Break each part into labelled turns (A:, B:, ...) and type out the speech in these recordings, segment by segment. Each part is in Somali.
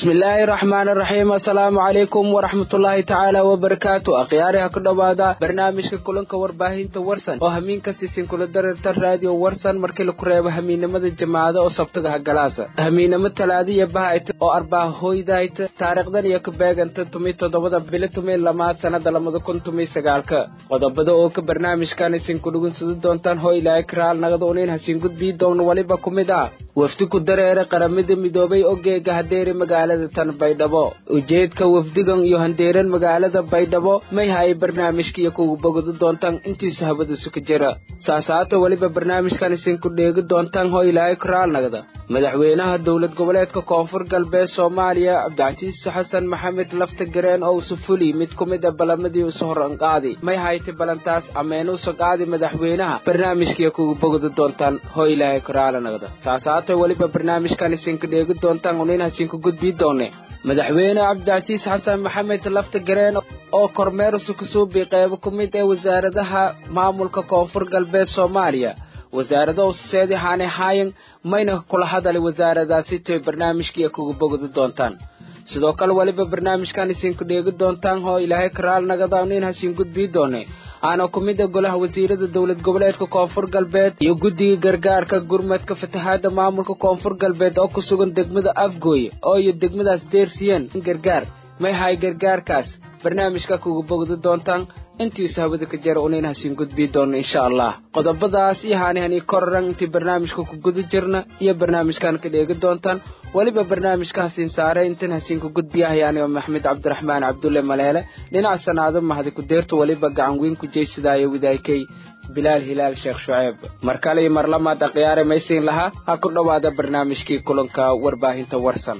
A: bismillaahi raxmaan raxiim assalaamu calaykum waraxmatullaahi tacaala wabarakaatu akhyaariha ku dhowaada barnaamijka kulanka warbaahinta warsan oo hamiin kasiisin kula dareerta raadiyo warsan markii laku reebo hamiinimada jamaacada oo sabtaga hagalaasa hamiinimo talaadiya bahayta oo arbaa hoydayta taariikhdan iyo ka beeganta tumi toddobada bili tumi lamaad sannada lamada kun tumi sagaalka qodobada oo ka barnaamijkan isinku dhugunsudi doontaan hoo ilaahay karaal nagada unin hasiin gudbii doona waliba ku mid ah wafdi ku dareera qaramada midoobay ogeega hadeeri magaalada tan baydhabo ujeedka wafdigan iyo handeeran magaalada baydhabo may hay barnaamijkiiyo kugu bogodi doontaan intiisu habadiisu ka jira saasaata weliba barnaamijkan isinku dheegi doontaan hoo ilaahay karaal nagda madaxweynaha dowlad goboleedka koonfur galbeed soomaaliya cabdicasiis xasan maxamed lafta gareen oo usufuli mid ku mid a balamadii usu horanqaadi may hayta balantaas ameen usa qaadi madaxweynaha barnaamijkiiyo kugu bogodi doontaan hoo ilaahay karaala nagda saasaata weliba barnaamijkan isinku dheegi doontaan unin hasinku gudbii doone madaxweyne cabdicasiis xasan maxamed lafta gareen oo kormeersu kasuubi qeybo ku mid ee wasaaradaha maamulka koonfur galbeed soomaaliya wasaarada ususeedi haane haayan mayna kula hadali wasaaradaasi toy barnaamijkiiyo kugu bogdi doontaan sidoo kale weliba barnaamijkan isinku dheegi doontaan hoo ilaahay karaal nagada nin hasiin gudbii doone aana ku mid a golaha wasiirada dowlad goboleedka koonfur galbeed iyo guddiga gargaarka gurmadka fatahaada maamulka koonfur galbeed oo ku sugan degmada afgooye oo iyo degmadaas deersiyeen gargaar may hay gargaarkaas barnaamijka kugu bogdi doontaan intiisu hawada ka jara unayn hasiin gudbii doono insha allah qodobadaas iyo haanihani kororan intii barnaamijka ku guda jirna iyo barnaamijkan ka dheegi doontaan weliba barnaamijka hasiin saare intan hasiinku gudbiyahay aniga maxamed cabdiraxmaan cabdulle maleele dhinac sanaado mahdi ku deerta weliba gacan weyn ku jeysadaayo widaykay bilaal hilaal sheekh shuceeb mar kale iyo mar lamaad akhyaare maysiin lahaa ha ku dhowaada barnaamijkii kulanka warbaahinta warsan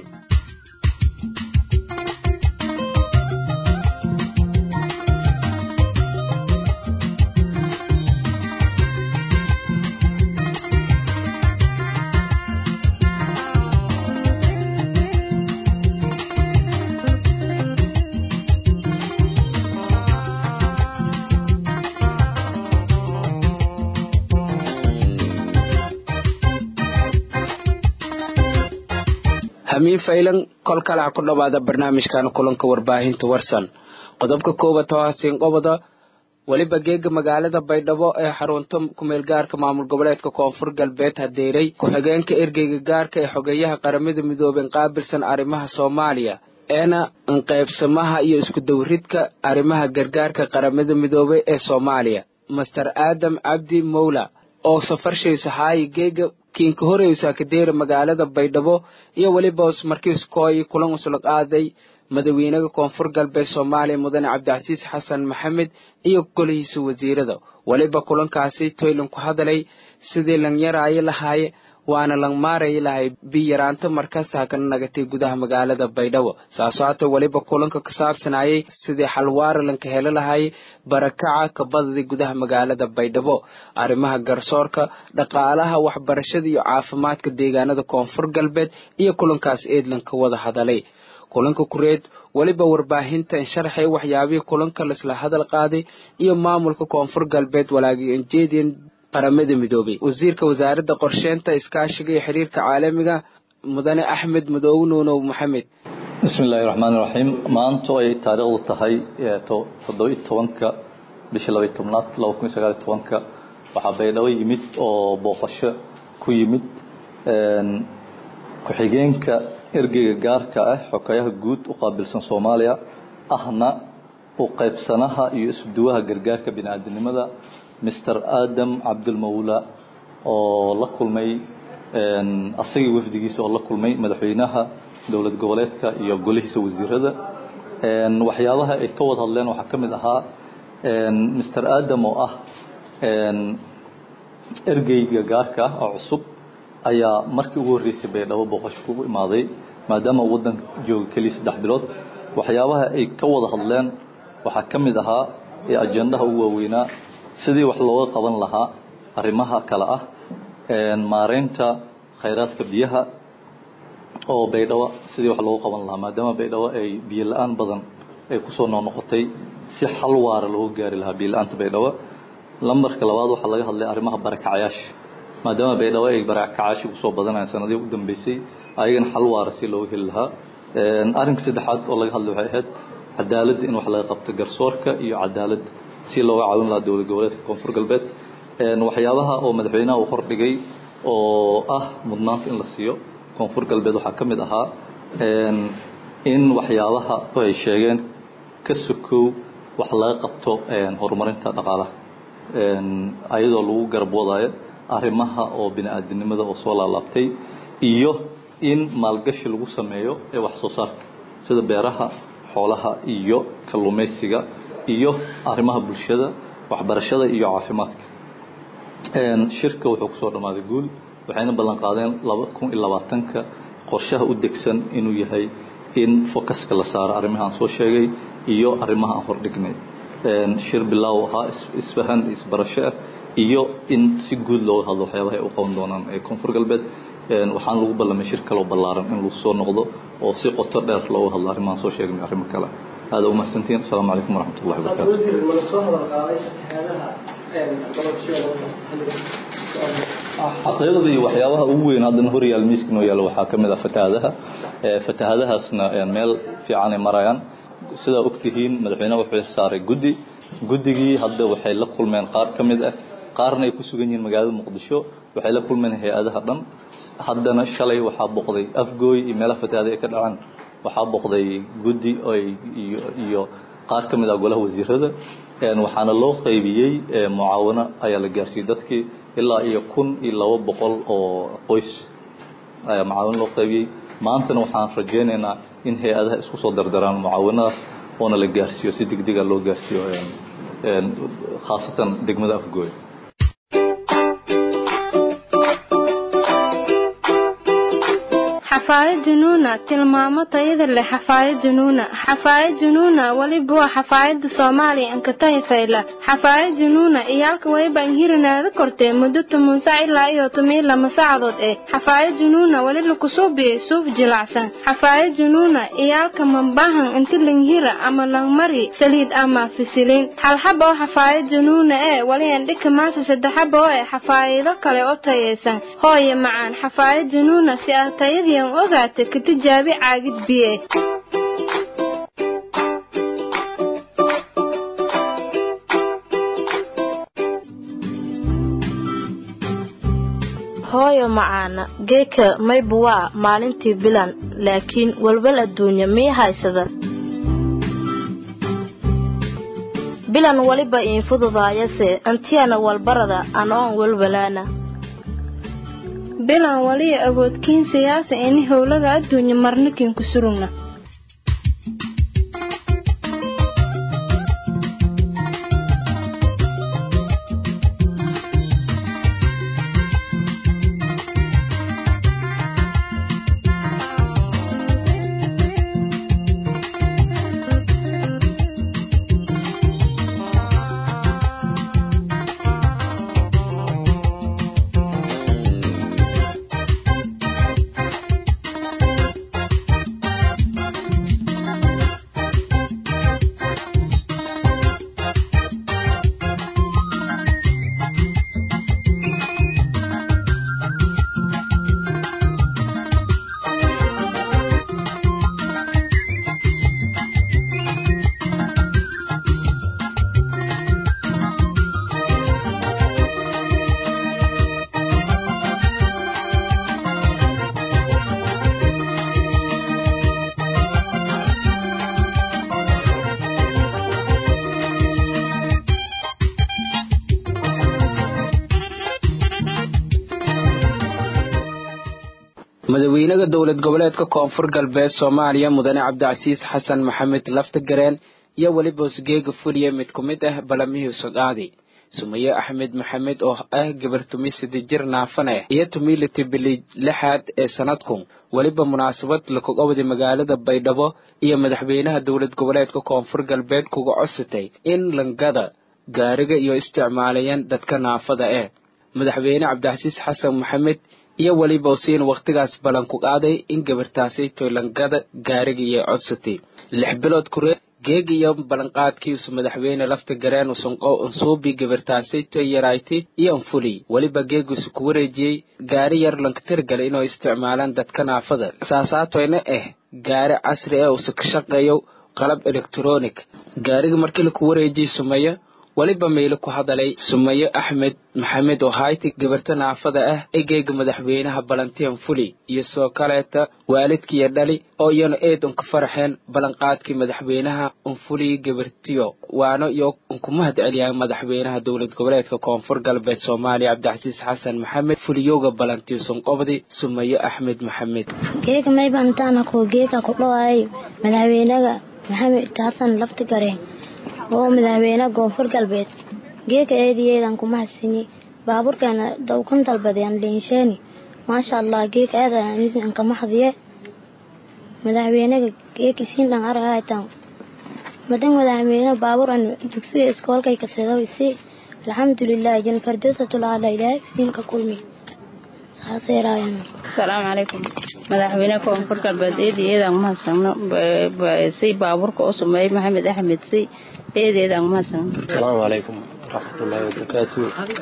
A: hamiin faylan kol kale ha ku dhowaada barnaamijkan kulanka warbaahinta warsan qodobka koowaad oo hasiin qobada weliba geega magaalada baydhabo ee xarunta kumeelgaarka maamul goboleedka koonfur galbeed hadeeray ku-xigeenka ergeyga gaarka ee xogeeyaha qaramada midoobeen qaabilsan arrimaha soomaaliya eena inqaybsamaha iyo iskudawridka arrimaha gargaarka qaramada midoobey ee soomaaliya master aadam cabdi mowla oo safarshaysa haayi geega kiinka horeysa kadeera magaalada baydhabo iyo weliba markiiskooyi kulan usla qaaday madaxweynaha koonfur galbeed soomaaliya mudane cabdicasiis xasan maxamed iyo golihiisa wasiirada weliba kulankaasi toylan ku hadalay sidii lan yaraayo lahaaye waana lan maarayi lahay biyaraanta markasta hakana nagatay gudaha magaalada baydhabo saasoo hata weliba kulanka ka saabsanayay sidii xalwaara lanka helo lahaayey barakaca kabadadii gudaha magaalada baydhabo arrimaha garsoorka dhaqaalaha waxbarashada iyo caafimaadka deegaanada koonfur galbeed iyo kulankaas eedlan ka wada hadalay kulanka kureed weliba warbaahinta insharxay waxyaabihii kulanka laisla hadal qaaday iyo maamulka koonfur galbeed walaagijeedian qaramada midoobay wasiirka wasaaradda qorsheynta iskaashiga iyo xiriirka caalamiga mudane axmed madoobe nuunow maxamed
B: bismi illaahi raxmaani raxiim maanto ay taariikhdu tahay toddoba-iyo tobanka bisha labaiy tobnaad laba kun iyo sagaal iyo tobanka waxaa baydhabo yimid oo booqasho ku yimid ku-xigeenka ergeyga gaarka ah xokayaha guud u qaabilsan soomaaliya ahna u qaybsanaha iyo isuduwaha gargaarka bini-aadinimada mister aadam cabdilmawla oo la kulmay asagii wafdigiisa oo la kulmay madaxweynaha dowlad goboleedka iyo golihiisa wasiirada waxyaabaha ay ka wada hadleen waxaa ka mid ahaa mister aadam oo ah ergeyga gaarka ah oo cusub ayaa markii ugu horreysay baydhabo booqasho ku imaaday maadaama waddanka jooga keliya saddex bilood waxyaabaha ay ka wada hadleen waxaa ka mid ahaa ee ajendaha ugu waaweynaa sidii wax looga qaban lahaa arrimaha kale ah maareynta khayraadka biyaha oo baydhabo sidii wax loogu qaban lahaa maadaama baydhabo ay biyo la-aan badan ay kusoo noqnoqotay si xal waara looga gaari lahaa biyo la-aanta baydhabo lambarka labaad waxaa laga hadlay arrimaha barakacayaasha maadaama baydhabo ay barakacayaashii kusoo badanayaan sanadihii u dambeysay ayagana xal waara si looga heli lahaa arrinka saddexaad oo laga hadlay waxay ahayd cadaaladda in wax laga qabto garsoorka iyo cadaalad si looga caawin lahaa dowlad goboleedka koonfur galbeed waxyaabaha oo madaxweynaha uu hordhigay oo ah mudnaanta in la siiyo koonfur galbeed waxaa ka mid ahaa in waxyaabaha ay sheegeen ka sokow wax laga qabto horumarinta dhaqaalaha ayadoo lagu garab wadaayo arrimaha oo bini-aadinimada oo soo laalaabtay iyo in maalgashi lagu sameeyo ee wax soo saarka sida beeraha xoolaha iyo kalluumaysiga iyo arrimaha bulshada waxbarashada iyo caafimaadka shirka wuxuu kusoo dhammaaday guul waxayna ballan qaadeen laba kun iyo labaatanka qorshaha u degsan inuu yahay in focuska la saaro arrimaha aan soo sheegay iyo arrimaha aan hordhignay shir bilaaw ahaa isfahan isbarasho ah iyo in si guud looga hadlo waxyaabaha ay u qaban doonaan ee koonfur galbeed waxaan lagu ballamay shir kaloo ballaaran in lagu soo noqdo oo si qoto dheer looga hadlo arrimahaan soo sheegnay arrimo kale aada umahadsantihiin asalaamu calaykum waraxmat ullahi wabarakatu iyo waxyaabaha ugu weyn haddana horyaal miiska noo yaalo waxaa ka mid ah fatahaadaha fatahaadahaasna meel fiican ay marayaan sidaa ogtihiin madaxweyneha wuxuu saaray guddi guddigii hadda waxay la kulmeen qaar ka mid ah qaarna ay ku sugan yihiin magaalada muqdisho waxay la kulmeen hay-adaha dhan haddana shalay waxaa boqday afgooy iyo meelaha fatahaada ay ka dhacaan waxaa boqday guddi iyo qaar ka mid ah golaha wasiirada waxaana loo qaybiyey mucaawano ayaa la gaarsiiyey dadkii ilaa iyo kun iyo laba boqol oo qoys ayaa mucaawano loo qaybiyey maantana waxaan rajaynaynaa in hay-adaha isku soo dardaraan mucaawanadaas oona la gaarsiiyo si degdega loo gaarsiiyo khaasatan degmada afgooy
C: xafaayad junuuna tilmaamo tayada leh xafaayad junuuna xafaayad junuuna weliba waa xafaayada soomaaliya ankatahi fayla xafaayad junuuna iyaalka weliba inhirinaada kortee muddo toban sac ilaa iyo toban lama saacadood eh xafaayad junuuna weli lakusuubiyey suuf jilacsan xafaayad junuuna iyaalka mambahan inti langhira ama langmari saliid ama fisiliin halxaba oo xafaayad junuuna ee weli andhika maasa saddexaba oo eh xafaayado kale oo tayaysan hooye macaan xafaayad junuuna si ah tayadii ogaata ka tijaabi caagid biye hooyo macaana geeka mayba waa maalintii bilan laakiin walwal adduunya mii haysada bilan weliba iin fududaayase antiyana walbarada anoon walwalaana bilan waliya awoodkiin siyaasa ini howlaga adduunya marnikin ku surugna
A: madaxweynaha dowlad goboleedka koonfur galbeed soomaaliya mudane cabdicasiis xasan maxamed laftagareen iyo weliba hosgeega fuliya mid ku mid ah balamihii sodcaadi sumaye axmed maxamed oo ah gabar tumi sida jir naafan ah iyo tumiliti bili lixaad ee sanadkun weliba munaasabad lakogobdi magaalada baydhabo iyo madaxweynaha dowlad goboleedka koonfur galbeed kuga codsatay in langada gaariga iyo isticmaalayaan dadka naafada eh madaxweyne cabdicasiis xasan maxamed iyo weliba usiin wakhtigaas ballan ku qaaday in gabartaasi toylangada gaariga iyo codsatay lix bilood kuree geeg iyo ballanqaadkiisu madaxweyne lafta gareen usunqo unsuubi gabartaasayto yarayti iyo anfuli weliba geegiisu ku wareejiyey gaari yar lankatirgala inuu isticmaalaan dadka naafada saasaatoyna ah gaari casri ah usa ka shaqeeyo qalab electronic gaariga markii laku wareejiyey sumeyo weliba meyle ku hadalay sumaye axmed maxamed oo hayti gabarta naafada ah egeega madaxweynaha balantian fuli iyo soo kaleeta waalidkiiyo dhali oo iyana eed unka faraxeen ballanqaadkii madaxweynaha unfuliyi gabartiyo waana iyo unkumahad celiyaan madaxweynaha dowlad goboleedka koonfur galbeed soomaaliya cabdicasiis xasan maxamed fuliyowga balantiyo sunqobdi sumaye axmed maxamed
D: geeka maybantaana ko geeka ku dhawaay madaxweynaga maxamed xasan laftigareen oo madaxweyne koonfur galbeed geeka eediyeedan kuma hasini baabuurkeena dawkan dalbadeen liinsheeni maasha allah geeka eedan kama hadiye madaxweynaga geeka siin dhan aragaytan madan madaxweyne baabuur an dugsiga iskoolkay kaseedo isi alxamdulilah jan fardoosatul ala ilaahay siinka kulmi
E: asalaamu calaykum madaxweyne koonfur galbeed eedeedan umahadsano si baabuurka u sumeeyey maxamed axmed si eedeedan umahadsano
F: asalaamu calaykum waraxmatullaahi wabarakaatu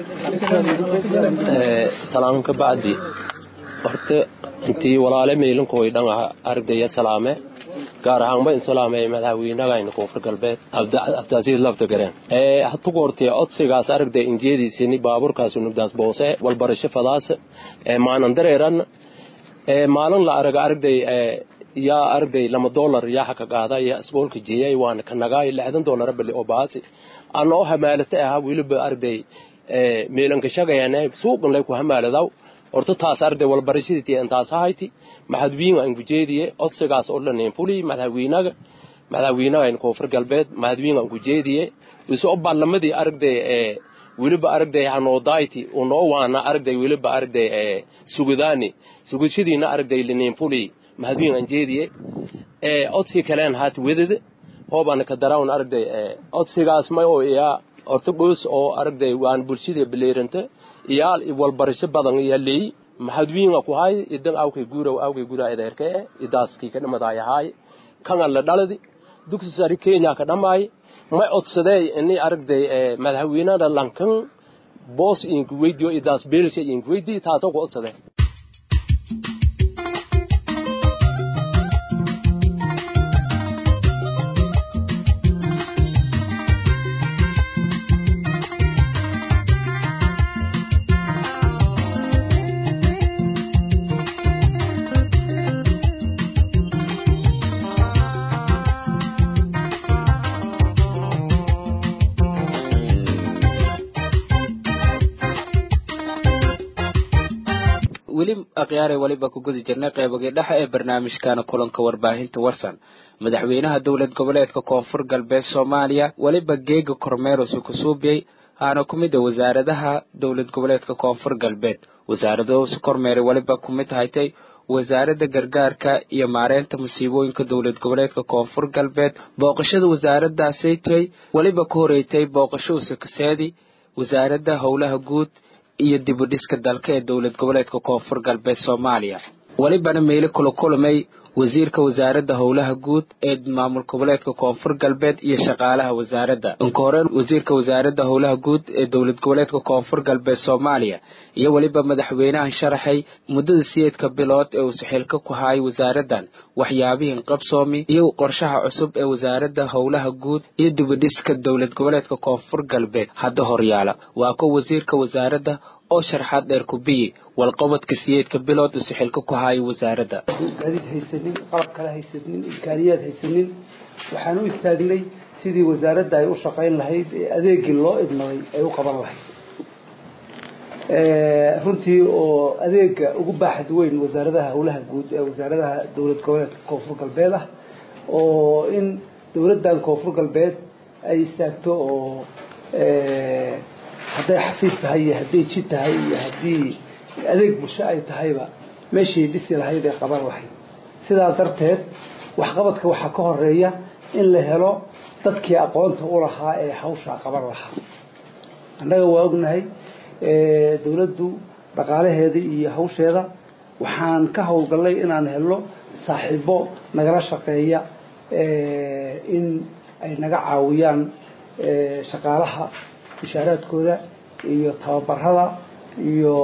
F: salaam ka bacdi horta intii walaale meelinka way dhan aragdaya salaame gaar ahaan ba in salaamay madaxweynagayna koonfur galbeed abdaasiis lafta gareen hatugu hortee codsigaas aragday injeediisini baabuurkaas nugdaas boose walbarasho fadaas maanan dareeran maalin la araga aragday yaa aragday lama dolar yaa haka qaada yaa isboolka jeeyay waana ka nagaay lixdan dolara bali oo baasi ana oo hamaalata ahaa weliba aragday meelanka shagayane suuqan lay ku hamaaladaw horta taas arday walbarashadii intaas ahayti maxadwiin aan gujeediye codsigaas oo dhan fuli madaxweynaga madaxweynaga in koonfur galbeed maxadwiin aan gujeediye isu baarlamadii aragday ee weliba aragday hanoodayti unoo waana aragday weliba aragday ee sugadaani sugashadiina aragday linin fuli maxadwiin aan jeediye ee codsi kaleen haat wedada hoobana ka darawn aragday ee codsigaas ma oo iyaa horta goos oo aragday waan bulshada baleeranta iyaal walbarasho badan iyo leey maxadwiinga ku hay idan awkay guuraw awkay guura edeerke idaaskii ka dhamadaay ahaay kanga la dhaladi dugsi sare kenya ka dhamaay may codsadee ini aragday madaxweynada lankan boos inku weydiyo idaas beelsha inku weydiyo taasoo ku codsadee
A: weli akhyaare weliba ku gudi jirnay qeybagii dhexe ee barnaamijkana kulanka warbaahinta warsan madaxweynaha dowlad goboleedka koonfur galbeed soomaaliya weliba geega kormeerusi ku suubiyey aana ku mid a wasaaradaha dowlad goboleedka koonfur galbeed wasaaradahusi kormeeray weliba ku mid haytay wasaaradda gargaarka iyo maareynta musiibooyinka dowlad goboleedka koonfur galbeed booqashada wasaaradaasaytay weliba ku horeeytay booqasho usakaseedi wasaaradda howlaha guud iyo dibudhiska dalka ee dowlad goboleedka koonfur galbeed soomaaliya welibana meyle kula kulmay wasiirka wasaaradda howlaha guud ee maamul goboleedka koonfur galbeed iyo shaqaalaha wasaaradda inka hore wasiirka wasaaradda howlaha guud ee dowlad goboleedka koonfur galbeed soomaaliya iyo weliba madaxweynahan sharaxay muddada siyeedka bilood ee uu saxiilka ku haayay wasaaraddan waxyaabihin qabsoomi iyo qorshaha cusub ee wasaaradda howlaha guud iyo dibudhiska dowlad goboleedka koonfur galbeed hadda horyaala waa ko wasiirka wasaaradda oo sharxaad dheer ku biyi walqabadka siyeedka bilood uu saxiilka ku haayay wasaaradda
G: gaadiid haysanin qalab kale haysanin imkaaniyaad haysanin waxaan u istaagnay sidii wasaaradda ay u shaqayn lahayd ee adeegii loo idmaday ay u qaban lahayd runtii oo adeega ugu baaxad weyn wasaaradaha howlaha guud ee wasaaradaha dowlad goboleedka koonfur galbeed ah oo in dowladdan koonfur galbeed ay istaagto oo hadday xafiis tahay iyo hadday jid tahay iyo haddii adeeg bulsho ay tahayba meeshii dhisi lahayd ee qaban lahayd sidaas darteed waxqabadka waxaa ka horeeya in la helo dadkii aqoonta u lahaa ee hawshaa qaban lahaa annaga waa ognahay dowladdu dhaqaalaheeda iyo hawsheeda waxaan ka howlgallay inaan helno saaxiibo nagala shaqeeya in ay naga caawiyaan shaqaalaha mushaaraadkooda iyo tababarada iyo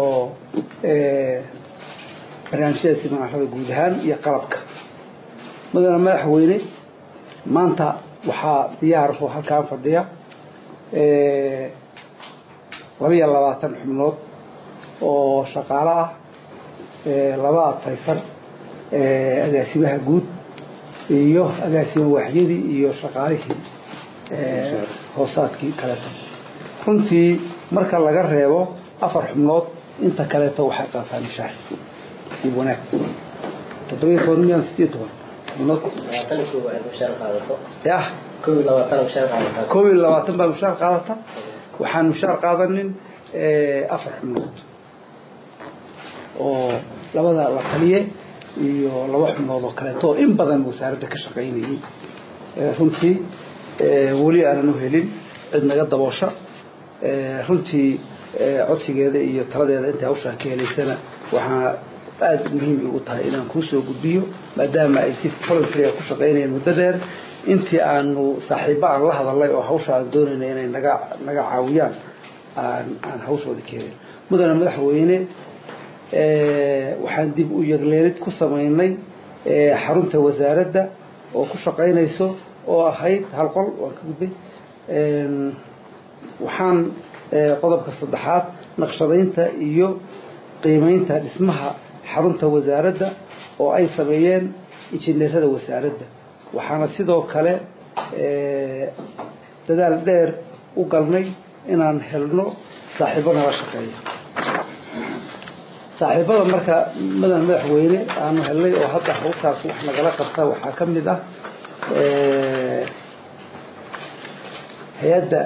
G: barnaamijyada siminaarada guud ahaan iyo qalabka mudane madaxweyne maanta waxaa diyaar oo halkaan fadhiya labiyo labaatan xubnood oo shaqaalo ah laba adfaysan agaasimaha guud iyo agaasima waaxyadii iyo shaqaalihii hoosaadkii kaleeto runtii marka laga reebo afar xubnood inta kaleeto waxay qaataan mishaar nasiib wanaag toddobiyo toban miyan sideed toban xubnood yah kow iyo labaatan baa mushaar qaadata waxaan mushaar qaadanin afar xubnood oo labada la taliye iyo laba xubnood oo kaleeto oo in badan wasaaradda ka shaqaynayay runtii weli aanan u helin cid naga daboosha runtii codsigeeda iyo taladeeda intay hawshaan ka helaysana waxaa aada muhiim igu tahay inaan kuu soo gudbiyo maadaama ay si voluntary ku shaqaynayeen muddo dheer intii aanu saaxiibo aan la hadalay oo hawsha aan doonayna inay naga naga caawiyaan aan aan hawshooda ka helin mudane madaxweyne waxaan dib u yagleelid ku samaynay xarunta wasaaradda oo ku shaqaynayso oo ahayd hal qol waan ka gudbay waxaan qodobka saddexaad naqshadaynta iyo qiimeynta dhismaha xarunta wasaaradda oo ay sameeyeen injineerada wasaaradda waxaana sidoo kale dadaal dheer u galnay inaan helno saaxiibo nala shaqeeya saaxiibada marka mudan madaxweyne aanu helnay oo hadda hawshaas wax nagala qabta waxaa ka mid ah hay-adda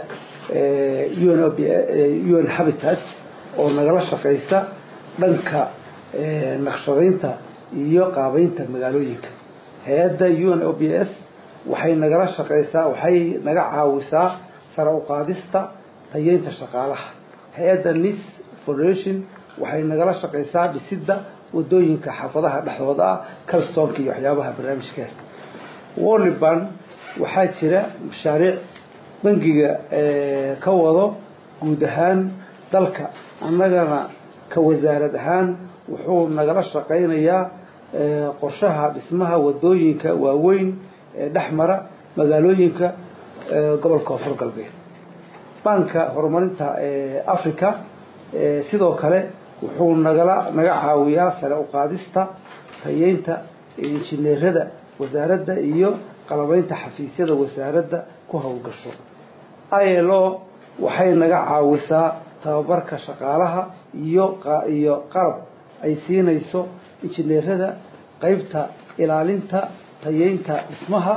G: un un habitat oo nagala shaqaysa dhanka naqshadaynta iyo qaabeynta magaalooyinka hay-adda un o b s waxay nagala shaqaysaa waxay naga caawisaa sare u qaadista tayeynta shaqaalaha hay-adda nis foundation waxay nagala shaqaysaa dhisidda wadooyinka xaafadaha dhexdooda ah calstonka iyo waxyaabaha barnaamijkaas wolliban waxaa jira mashaariic bangiga ka wado guud ahaan dalka annagana ka wasaarad ahaan wuxuu nagala shaqaynayaa qorshaha dhismaha wadooyinka waaweyn ee dhex mara magaalooyinka gobolka koonfur galbeed banka horumarinta africa sidoo kale wuxuu nagala naga caawiyaa sare u qaadista tayeynta injineerada wasaaradda iyo qalabeynta xafiisyada wasaaradda ku howlgasho ilo waxay naga caawisaa tababarka shaqaalaha iyo iyo qalab ay siinayso injineerada qeybta ilaalinta tayeynta dhismaha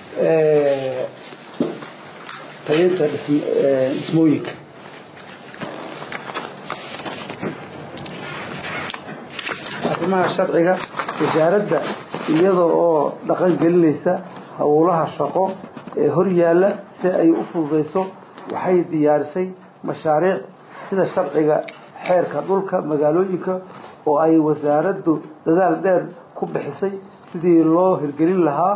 G: tayeynta dhismooyinka arrimaha sharciga wasaaradda iyada oo dhaqan gelinaysa howlaha shaqo ee hor yaalla si ay u fududayso waxay diyaarisay mashaariic sida sharciga xeerka dhulka magaalooyinka oo ay wasaaraddu dadaal dheer ku bixisay sidii loo hirgelin lahaa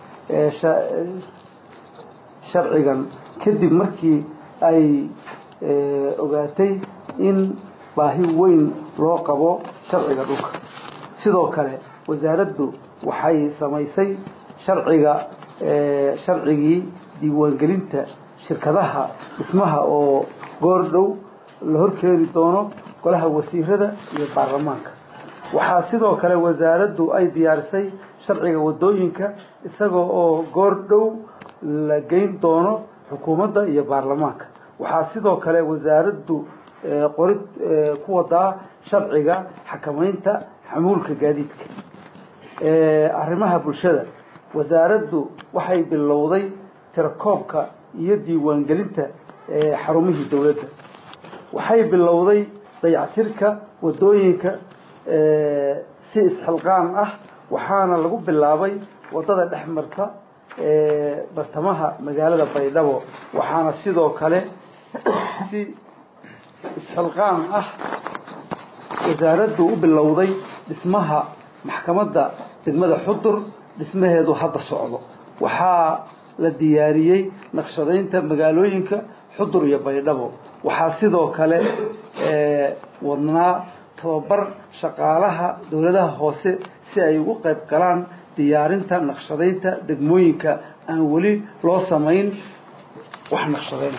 G: sharcigan kadib markii ay ogaatay in baahi weyn loo qabo sharciga dhulka sidoo kale wasaaraddu waxay samaysay sharciga sharcigii diiwaangelinta shirkadaha dhismaha oo goor dhow la horkeedi doono golaha wasiirada iyo baarlamaanka waxaa sidoo kale wasaaraddu ay diyaarisay sharciga wadooyinka isagoo oo goor dhow la geyn doono xukuumadda iyo baarlamaanka waxaa sidoo kale wasaaraddu qorid ku wadaa sharciga xakamaynta xamuulka gaadiidka arrimaha bulshada wasaaraddu waxay bilowday tirakoobka iyo diiwaangelinta xarumihii dowladda waxay bilowday dayactirka wadooyinka si isxilqaan ah waxaana lagu bilaabay wadada dhex marta bartamaha magaalada baydhabo waxaana sidoo kale si isxilqaan ah wasaaraddu u bilowday dhismaha maxkamadda degmada xudur dhismaheedu hadda socdo waxaa la diyaariyey naqshadaynta magaalooyinka xudur iyo baydhabo waxaa sidoo kale wadnaa tababar shaqaalaha dowladaha hoose si ay ugu qayb galaan diyaarinta naqshadaynta degmooyinka aan weli loo samayn wax naqshadayn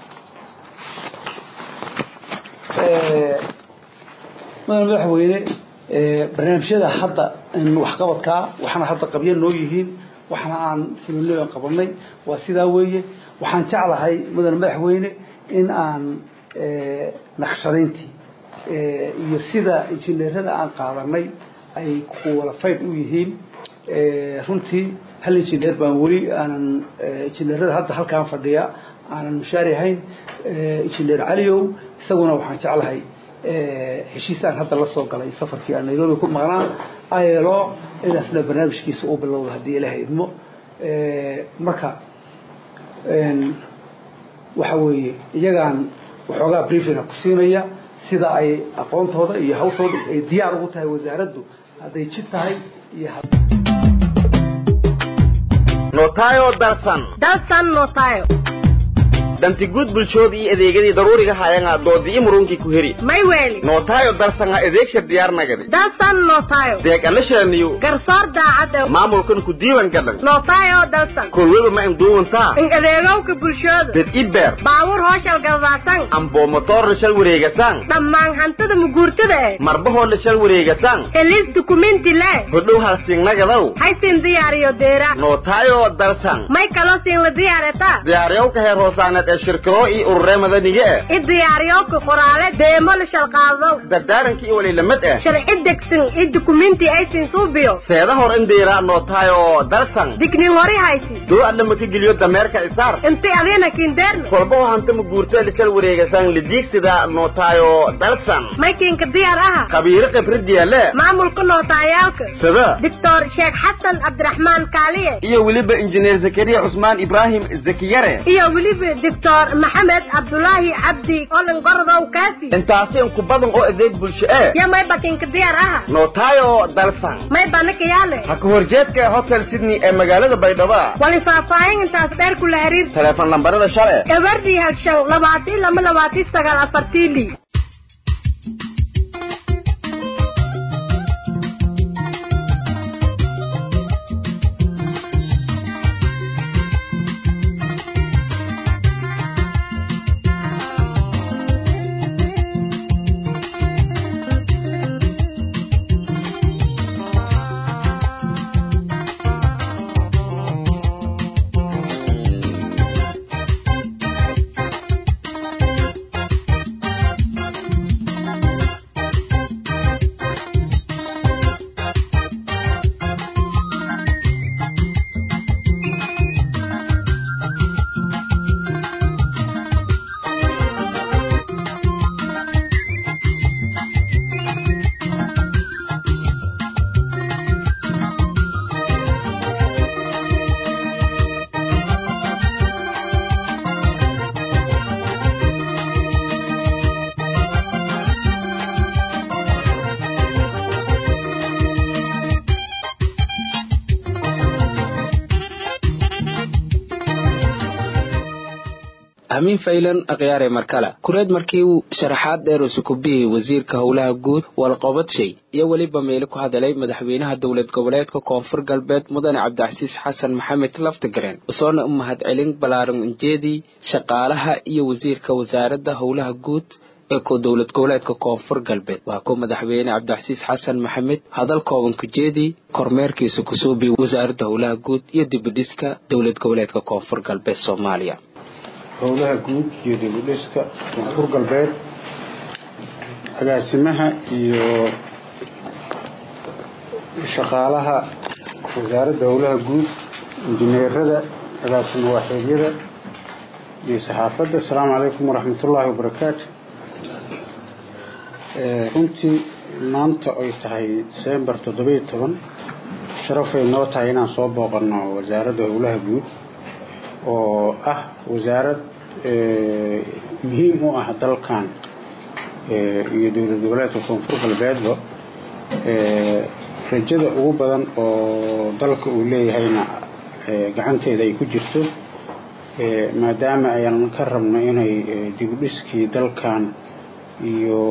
G: madaal madaxweyne barnaamijyada hadda waxqabadkaa waxaana hadda qabya noo yihiin waxna aan fulino qabanay waa sidaa weeye waxaan jeclahay mudane madaxweyne in aan naqshadayntii iyo sida injineerada aan qaadanay ay kuwalafayd u yihiin runtii hal injineer baan weli aanan injineerada hadda halkaan fadhiya aanan mushaari ahayn injineer caliow isaguna waxaan jeclahay heshiis aan hadda la soo galay safarkii aan nairobi ku maqnaa ayelo inaasna barnaamijkiisa u bilowda haddii ilaahay idmo marka waxa weeye iyagaan waxoogaa briefinga ku siinaya sida ay aqoontooda iyo hawshooda ay diyaar ugu tahay wasaaraddu hadday jid tahay iyo
H: notayo darsan
C: dalsan notayo
H: dantigud bulshooda iyo adeegadii daruuriga hayanga doodii murunkii ku heri
C: may weeli
H: notayo darsanga adeegsha diyaarnagadi
C: dalsan notayo
H: deeg alashaniyo
C: garsoor daacad
H: maamulkan ku diiwan gadan
C: notayo dalsan
H: kolweba ma induuwantaa
C: in adeegowka bulshooda
H: dad ibeer
C: baawur hooshal galbaasan
H: ambo motoor la shal wareegasan
C: dhammaan hantida muguurtada eh
H: marbahoo la shal wareegasan
C: helis dukumenti le
H: hodhow halsingnagadaw
C: haysin diyaariyo deera
H: notayo darsan
C: may kaloo siin la diyaareta
H: diyaariyowka heer hoosaaneed ee shirkado iyo ururee madaniga eh
C: i diyaariyowka qoraale deemo la shalqaadow
H: dardaaranka iyo waliilamid eh
C: sharci degsan i dukumenti aysin suubiyo
H: seeda hor indhiira notayo darsan
C: dignin hori haysi
H: doo adlama ka geliyo dameerka isaar
C: inti adina kindeerna
H: kolbaho hanta muguurta lishal wareegasan lidiigsida notayo darsan
C: maykinka diyaar aha
H: khabiiro khibradiyaale
C: maamulka nootayaalka
H: sida
C: doctor sheekh xasan cabdiraxmaan kaaliye
H: iyo weliba injineer zakariya cusmaan ibraahim zakiyare
C: iyo weliba doctor maxamed cabdulaahi cabdi olin gordow kaafi
H: intaasi inku badan oo adeeg bulsho eh
C: yo may bakinka diyaar aha
H: notayo darsan
C: may banaka yaale
H: ha ka horjeedka hotel sydney ee magaalada baydhabo
C: wali faahfaahin intaas dheer kula xiriir
H: teleefon lambarada shale
C: eberdi hagshan labaati lama labaati sagaal afartiili
A: amiin faylan akhyaare markale kureed markii uu sharaxaad dheer uu sukubiyey wasiirka howlaha guud walqobadshay iyo weliba meeli ku hadalay madaxweynaha dowlad goboleedka koonfur galbeed mudane cabdicasiis xasan maxamed laftigareen usoona u mahadcelin balaaran ujeedii shaqaalaha iyo wasiirka wasaaradda howlaha guud ee ku dowlad goboleedka koonfur galbeed waa ku madaxweyne cabdicasiis xasan maxamed hadal kooban kujeedii kormeerkiisa kusuubiy wasaaradda howlaha guud iyo dibidhiska dowlad goboleedka koonfur galbeed soomaaliya
I: howlaha guud iyo dibudhiska koonfur galbeed agaasimaha iyo shaqaalaha wasaaradda howlaha guud injineerada agaasimo waaxeedyada iyo saxaafadda asalaamu calaykum waraxmatullaahi wabarakaatu runtii maanta ay tahay desembar toddobiyo toban sharafay noo tahay inaan soo booqanno wasaaradda howlaha guud oo ah wasaarad muhiim u ah dalkan iyo dowlad goboleedka koonfur galbeedba rajada ugu badan oo dalka uu leeyahayna gacanteeda ay ku jirto maadaama ayaan ka rabno inay dibudhiskii dalkan iyo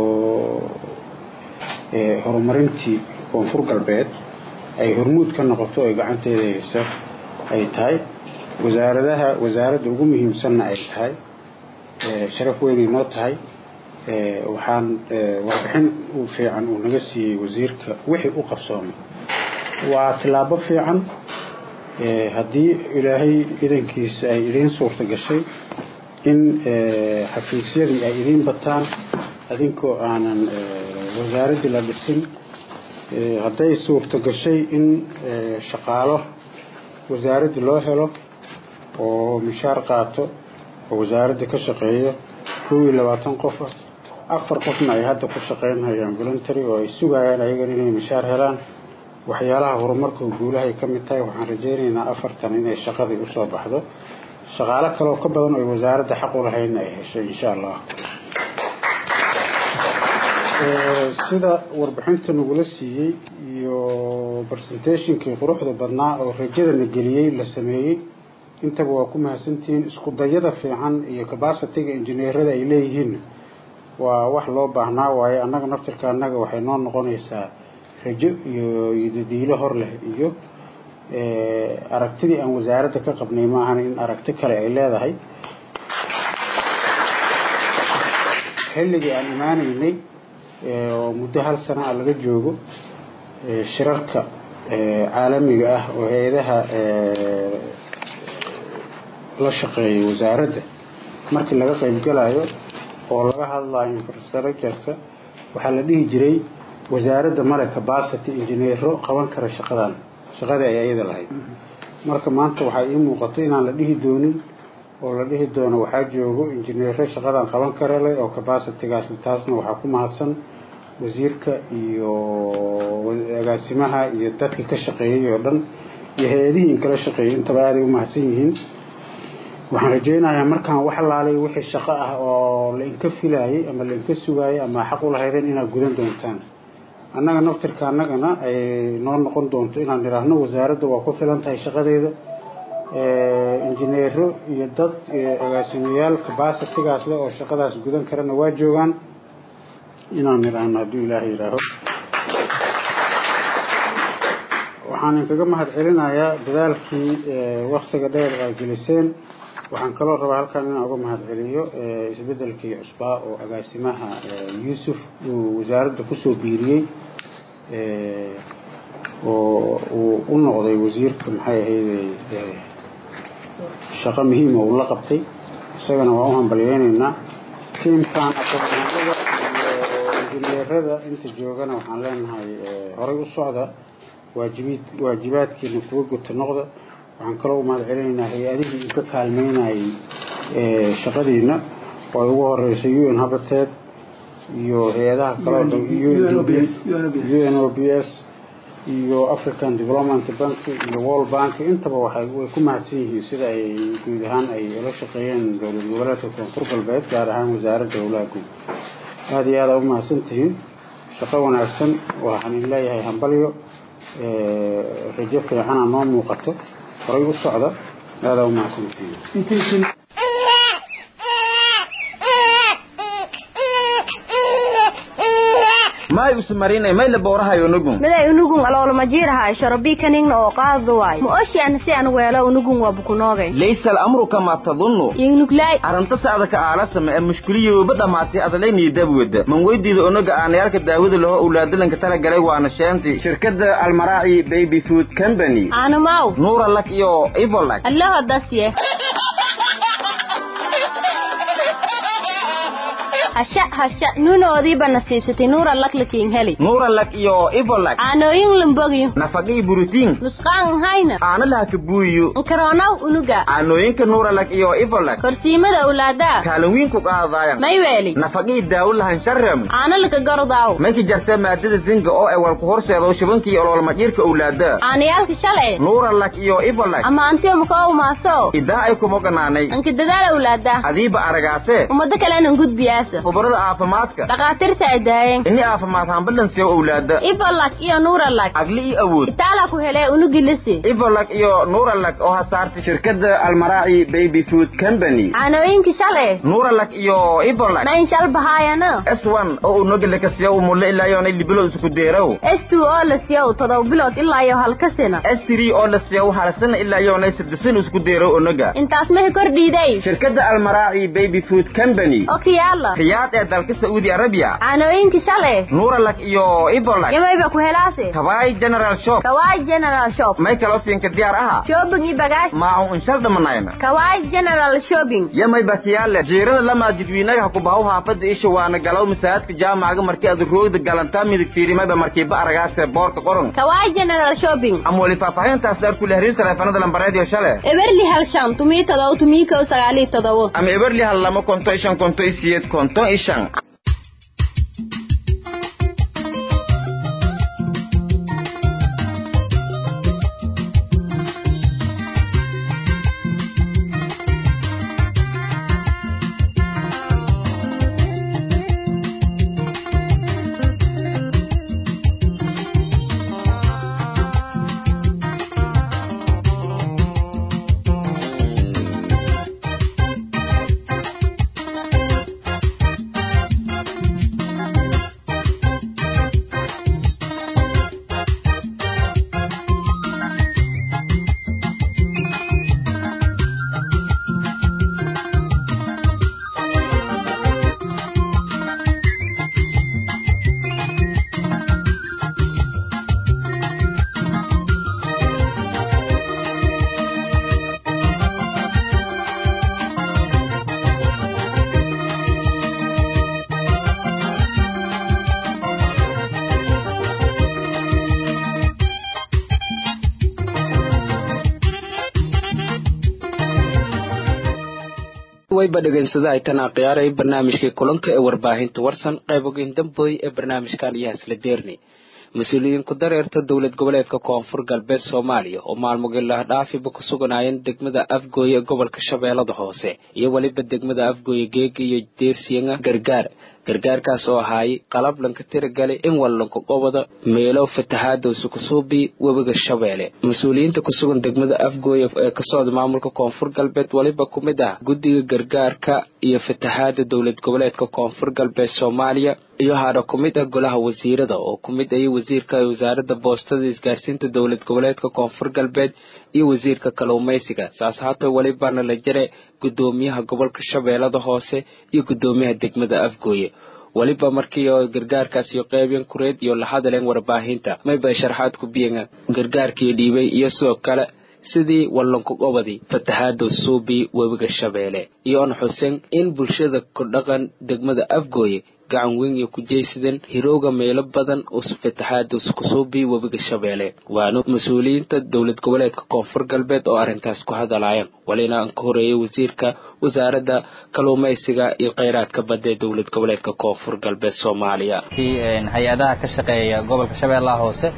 I: horumarintii koonfur galbeed ay hormuud ka noqoto ay gacanteeda haysa ay tahay wasaaradaha wasaaradda ugu muhiimsanna ay tahay sharaf weynay noo tahay waxaan warbixin u fiican uu naga siiyey wasiirka wixii u qabsoomay waa tillaabo fiican haddii ilaahay idankiisa ay idiin suurta gashay in xafiisyadii ay idiin bataan adinkoo aanan wasaaraddii la dhisin hadday suurta gashay in shaqaalo wasaaraddii loo helo oo mishaar qaato oo wasaaradda ka shaqeeyo kow iyo labaatan qof ah afar qofna ay hadda ku shaqaynhayaan voluntary oo ay sugayaan ayagan inay mishaar helaan waxyaalaha horumarka guulahay ka mid tahay waxaan rajaynaynaa afartan inay shaqadii usoo baxdo shaqaalo kaleoo ka badan oo wasaaradda xaq u lahaydna ay heshay insha allah sida warbixinta nagula siiyey iyo presentationkii quruxda badnaa oo rajadana geliyey la sameeyey intaba waa ku mahadsantihiin isku dayada fiican iyo capacityga injineerada ay leeyihiin waa wax loo baahnaa waaye annaga naftirka annaga waxay noo noqonaysaa rajo iyo dadiilo hor leh iyo aragtidii aan wasaaradda ka qabnay maahan in aragti kale ay leedahay xilligii aan imaanaynay oo muddo hal sana a laga joogo shirarka caalamiga ah oo hay-adaha la shaqeeyay wasaaradda markii laga qaybgalayo oo laga hadlayo infrastructureka waxaa la dhihi jiray wasaaradda male capacity injineero qaban kara shaqadan shaqadii ay ayada lahayd marka maanta waxaa ii muuqato inaan la dhihi doonin oo la dhihi doono waxaa joogo injineero shaqadan qaban kara leh oo capacitygaas taasna waxaa ku mahadsan wasiirka iyo agaasimaha iyo dadka ka shaqeeyay oo dhan iyo hay-adihii in kala shaqeeyay intaba aaday u mahadsan yihiin waxaan rajaynayaa markaan wax laalay wixii shaqo ah oo la inka filaayay ama la inka sugaayay ama xaq u lahaydeen inaad gudan doontaan annaga naftirka annagana ay noo noqon doonto inaan idhaahno wasaaradda waa ku filan tahay shaqadeeda injineero iyo dad agaasimayaal capacitygaas leh oo shaqadaas gudan karana waa joogaan inaan idhaahno hadduu ilaahay yidhaaho waxaan inkaga mahad celinayaa dadaalkii waktiga dheer ay geliseen waxaan kaloo rabaa halkan inaan uga mahad celiyo isbedelkii cusbaa oo agaasimaha yuusuf uu wasaaradda kusoo biiriyey oo uu u noqday wasiirka maxay ahayday shaqo muhiima uu la qabtay isagana waa u hambalyeynaynaa tiimkan aqoonyahanada iyo injineerada inta joogana waxaan leenahay horay u socda waajibiid waajibaadkiina kuga guta noqda waxaan kaloo u mahad celinaynaa hay-adihii uu ka kaalmeynayay shaqadiina oo ay ugu horeysay u n habateed iyo hay-adaha kaleo dhan u n o b s iyo african development bank iyo world bank intaba waxay way ku mahadsan yihiin sida ay guud ahaan ay ula shaqeeyeen dowlad goboleedka koonfur galbeed gaar ahaan wasaaradda howlaha guud aada iyo aada u mahadsan tihiin shaqo wanaagsan waxaan idin leeyahay hambalyo rajo fiicana noo muuqato horay u socda aada u mahadsantihiin
H: may usmarinay may la boorahayo unugun
J: miday unugun aloolama jiirahay sharabikaningna oo qaado waay ma oshian si an weelo unugun waa bukunoogay
H: laysa al'amru kama tadunnu
J: ingnuglay
H: arrinta saada ka aalasama ee mushkiliyooba dhammaatay adalaynii dabwada man weydiida onaga aanayaalka daawada laho owlaadalanka talagalay waana sheenti shirkadda almaraaci baby food company
J: aanamaw
H: nuura lak iyo ivolak
J: allaho dasye hasha hasha nuunoodiiba nasiibsatay nuura laklakiin heli
H: nuura lak iyo ivolak
J: aanooyin lambogyo
H: nafaqii burutiin
J: nusqaan hayna
H: aana laha kabuuyo
J: nkaroonaw unuga
H: aanooyinka nuura lak iyo ivolak
J: korsiimada owlaadaa
H: kaalin wiin ku qaadaayan
J: may weeli
H: nafaqii daawo lahan sharam
J: aana laka garodaaw
H: mayka jarta maadada zinga oo ay walku horseedo shibankii ololma jirka owlaada
J: aanayaalka shalay
H: nuura lak iyo ivolak
J: ama antiyo makoo maaso
H: idaa ay kuma ganaanay
J: anka dadaala owlaadaa
H: adiiba aragaase
J: ummado kalena gudbiyaasa
H: khubarada caafimaadka
J: dhakhaatiirta cidaayeen
H: ini caafimaad hambalansiyo owlaada
J: ibolak iyo nuuralak
H: agli iyo awood
J: itaala ku hele unugilisi
H: ibolak iyo nuuralak oo hasaartay shirkadda almaraaci baby food company
J: caanooyinka shale
H: nuuralak iyo ibolak
J: mayn shal bahaayano
H: s one oo unogile kasiya umulle ilaa yoonay libilood isku deerow
J: s two oo la siyow todoba bilood ilaa iyo halka sina
H: s three oo la siya halsana ilaa yoonay saddesan isku deerow onoga
J: intaas mahi kordhiiday
H: shirkadda almaraaci baby food company
J: oo kiyaala
H: riyaad ee dalka saudi arabia
J: caanooyinka shale
H: nuuralak iyo ibolak
J: yamayba ku helaase
H: kawaay general shop
J: kawaay general shop
H: may kaloo siinka diyaar aha
J: shopping iyo bagaash
H: maacu inshal dhamanayna
J: kawaay general shopping
H: yamay bakiyaale jiirada lamaa jidwiinaga ha ku bahaw haafada isha waana galow masaajidka jaamacaga markii aad roogda galantaa midig fiirimayba markiiba aragaase boorka qoran
J: kawaay general shopping
H: ama weli faahfaahintaas daar kule hariir taleefanada lambareed iyo shale
J: eberli hal shan tumii todoba tumii kow sagaal iyo todobo
H: ama eberli hal lama konto ishan konto isiyeed konto ishan wayba dhegaysada ay tan akhiyaaray barnaamijkii kulanka ee warbaahinta warsan qaybogeyn damboy ee barnaamijkan iyo hasla deerni mas-uuliyiin ku dareerta dowlad goboleedka koonfur galbeed soomaaliya oo maalmogilah dhaafiba ku suganaayeen degmada afgooye ee gobolka shabeellada hoose iyo weliba degmada afgooye geega iyo deersianga gargaar gargaarkaas oo ahaayay qalab lanka tiragalay in wallanka qobada meelo fatahaada sukusuubi webiga shabeelle mas-uuliyiinta kusugan degmada afgooye ee ka socda maamulka koonfur galbeed weliba ku mid ah guddiga gargaarka iyo fatahaada dowlad goboleedka koonfur galbeed soomaaliya iyo hadha ku mid ah golaha wasiirada oo ku mid ayay wasiirka wasaaradda boostada isgaarsiinta dowlad goboleedka koonfur galbeed iyo wasiirka kalluumaysiga saas haatee welibana la jare guddoomiyaha gobolka shabeellada hoose iyo guddoomiyaha degmada afgooye weliba markii oo gargaarkaas iyo qeybyan kureed iyo la hadaleen warbaahinta mayba sharaxaad ku biyan gargaarkii dhiibay iyo sidoo kale sidii wallanku qobadii fatahaada suubi webiga shabeelle iyo on xuseen in bulshada ku dhaqan degmada afgooye gacan weyn iyo ku jeysadeen hirooga meelo badan oo fatahaada kusuubi webiga shabeelle waana mas-uuliyiinta dowlad goboleedka koonfur galbeed oo arrintaas ku hadalaayeen walina aan ka horeeyay wasiirka wasaaradda kalluumaysiga iyo kheyraadka badda ee dowlad goboleedka koonfur galbeed soomaaliya
K: hay-adaha ka shaqeeya gobolka shabeellaha hoose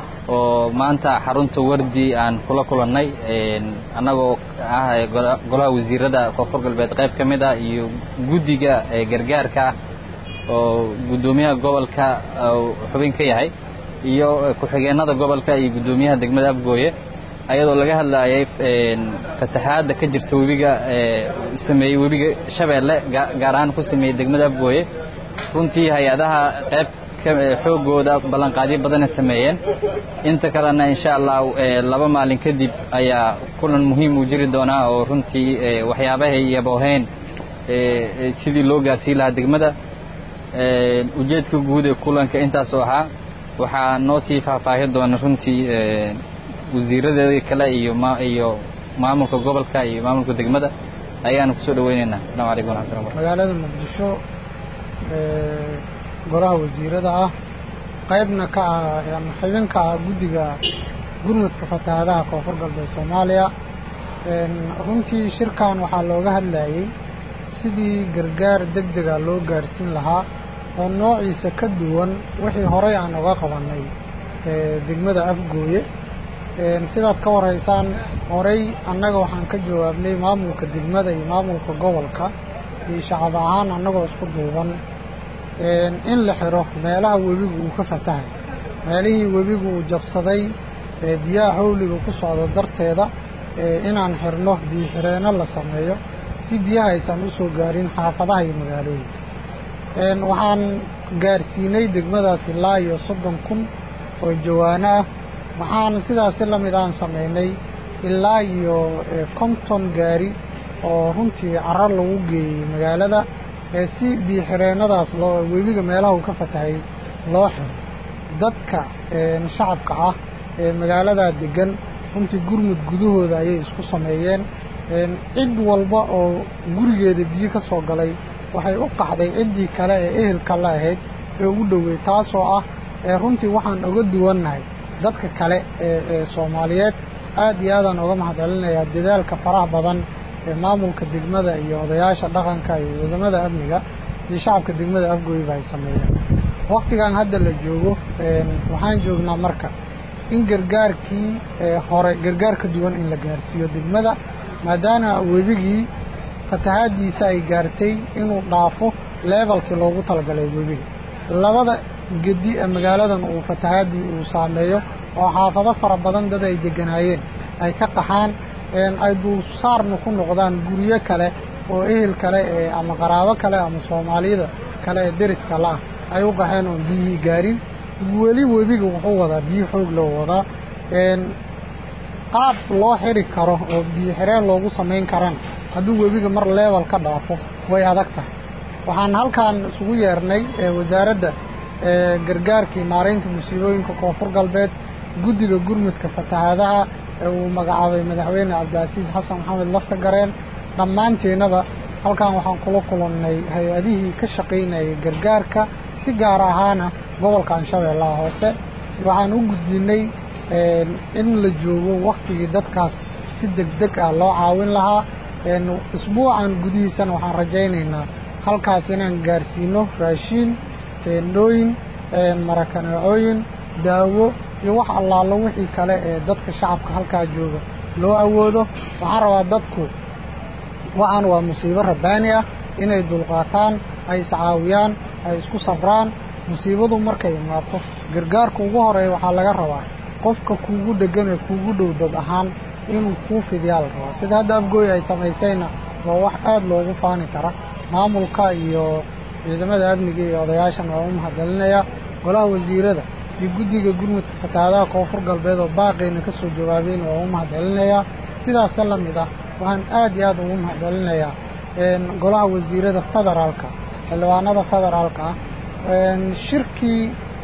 K: oo maanta xarunta wardi aan kula kulannay annagoo ah golaha wasiirada koonfur galbeed qayb ka mid ah iyo guddiga gargaarka ah oo guddoomiyaha gobolka xubin ka yahay iyo ku-xigeenada gobolka iyo guddoomiyaha degmada afgooye ayadoo laga hadlayay fatahaadda ka jirta webiga sameeyey webiga shabeelle gaar ahaan ku sameeyey degmada afgooye runtii hay-adaha qayb xoogooda ballanqaadyo badana sameeyeen inta kalena insha allah laba maalin kadib ayaa kulan muhiim uu jiri doonaa oo runtii waxyaabahay yabooheen sidii loo gaarsiin lahaa degmada ujeedka guud ee kulanka intaasoo ahaa waxaa noo sii faahfaahi doona runtii wasiiradeeda kale iyo iyo maamulka gobolka iyo maamulka degmada ayaanu kusoo dhaweyneynaa asalaamu calaykum waraxmatullahi wabarakatu
L: magaalada muqdisho golaha wasiirada ah qaybna ka ah ama xubin ka ah guddiga gurmudka fatahaadaha koonfur galbeed soomaaliya runtii shirkan waxaa looga hadlayay sidii gargaar deg dega loo gaarsiin lahaa oo noociisa ka duwan wixii horey aan uga qabannay degmada afgooye sidaad ka warhaysaan horey annaga waxaan ka jawaabnay maamulka degmada iyo maamulka gobolka iyo shacab ahaan annagoo isku duuban in la xiro meelaha webigu uu ka fatahay meelihii webigu uu jabsaday biyaha xawliga ku socda darteeda inaan xirno biyo xireenno la sameeyo si biyaha aysan u soo gaarin xaafadaha iyo magaalooyinka waxaan gaarsiinay degmadaas ilaa iyo soddon kun oo jawaano ah waxaan sidaasi la mid aan samaynay ilaa iyo konton gaari oo runtii carar lagu geeyey magaalada si biyo xireennadaas loo webiga meelaha uu ka fatahay loo xiro dadka shacabka ah ee magaaladaa deggan runtii gurmud gudahooda ayay isku sameeyeen cid walba oo gurigeeda biyo ka soo galay waxay u qaxday ciddii kale ee ehelka la ahayd ee ugu dhowey taasoo ah runtii waxaan oga duwannahay dadka kale ee soomaaliyeed aad iyo aadaan oga mahadcelinayaa dadaalka faraha badan ee maamulka degmada iyo odayaasha dhaqanka iyo ciidamada amniga iyo shacabka degmada afgooyba ay sameeyeen wakhtigan hadda la joogo waxaan joognaa marka in gargaarkii hore gargaar ka duwan in la gaarsiiyo degmada maadaama webigii fatahaaddiisa ay gaartay inuu dhaafo leebalkii loogu talagalay webiga labada gedi ee magaaladan uu fatahaaddii uu saameeyo oo xaafado fara badan dad ay degganaayeen ay ka qaxaan ay dulsaarna ku noqdaan guryo kale oo ehel kale ee ama qaraabo kale ama soomaaliyada kale ee deriska la-ah ay u qaxeen oon biyihii gaarin weli webiga wuxuu wadaa biyo xoog loo wadaa qaab loo xiri karo oo biyo xireen loogu samayn karana hadduu webiga mar leebal ka dhaafo way adag tahay waxaan halkan isugu yeernay wasaaradda gargaarkii maaraynta musiibooyinka koonfur galbeed guddiga gurmudka fatahaadaha ee uu magacaabay madaxweyne cabdilcasiis xasan maxamed lafta gareen dhammaanteennaba halkan waxaan kula kulannay hay-adihii ka shaqaynayay gargaarka si gaar ahaana gobolka anshabeellaha hoose waxaan u gudbinay in la joogo wakhtigii dadkaas si deg deg ah loo caawin lahaa isbuucan gudihiisana waxaan rajaynaynaa halkaas inaan gaarsiino raashiin teendhooyin marakaneecooyin daawo iyo wax allaalo wixii kale ee dadka shacabka halkaa jooga loo awoodo waxaan rabaa dadku waxaan waa musiibo rabbaani ah inay dulqaataan ay iscaawiyaan ay isku safraan musiibadu markay imaato gargaarka ugu horeeya waxaa laga rabaa qofka kuugu dheggan ee kuugu dhow dad ahaan inuu kuu fidiyaa la rabaa sida hadda afgooy ay samaysayna waa wax aad loogu faani kara maamulka iyo ciidamada amniga iyo odayaashana waa u mahadcelinayaa golaha wasiirada iyo guddiga gurmudka fatahaadaha koonfur galbeed oo baaqeyna ka soo jawaabayna waa u mahadcelinayaa sidaasa la mid ah waxaan aad iyo aad ugu mahadcelinayaa golaha wasiirada federaalka xildhibaanada federaalka ah shirkii